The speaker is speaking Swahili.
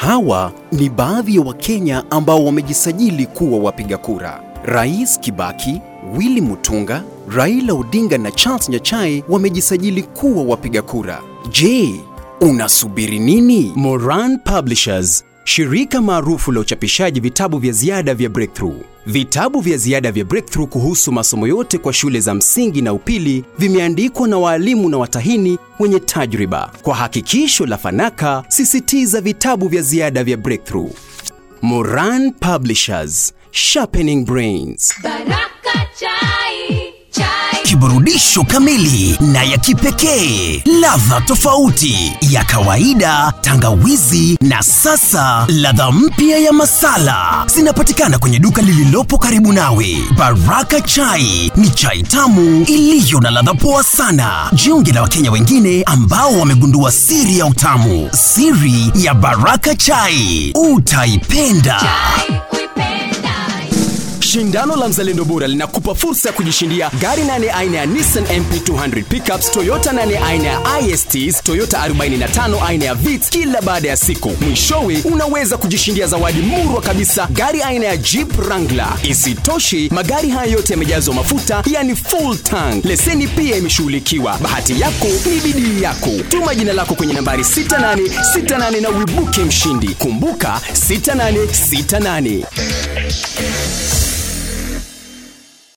Hawa ni baadhi ya Wakenya ambao wamejisajili kuwa wapiga kura. Rais Kibaki, Willy Mutunga, Raila Odinga na Charles Nyachae wamejisajili kuwa wapiga kura. Je, unasubiri nini? Moran Publishers, shirika maarufu la uchapishaji vitabu vya ziada vya Breakthrough. Vitabu vya ziada vya Breakthrough kuhusu masomo yote kwa shule za msingi na upili vimeandikwa na waalimu na watahini wenye tajriba. Kwa hakikisho la fanaka, sisitiza vitabu vya ziada vya Breakthrough. Moran Publishers, sharpening brains. Baraka chai, chai. kiburudisho kamili na ya kipekee, ladha tofauti ya kawaida, tangawizi na sasa ladha mpya ya masala zinapatikana kwenye duka lililopo karibu nawe. Baraka Chai ni chai tamu iliyo na ladha poa sana. Jiunge na Wakenya wengine ambao wamegundua siri ya utamu, siri ya Baraka Chai. Utaipenda. Chai, uipenda. Shindano la Mzalendo Bora linakupa fursa ya kujishindia gari nane aina ya Nissan MP200 pickups, Toyota nane aina ya ISTs, Toyota 45 aina ya Vitz kila baada ya siku. Mwishowe unaweza kujishindia zawadi murwa kabisa, gari aina ya Jeep Wrangler. Isitoshe, magari haya yote yamejazwa mafuta, yani full tank. Leseni pia imeshughulikiwa. Bahati yako ni bidii yako. Tuma jina lako kwenye nambari 6868 na uibuke mshindi. Kumbuka 6868.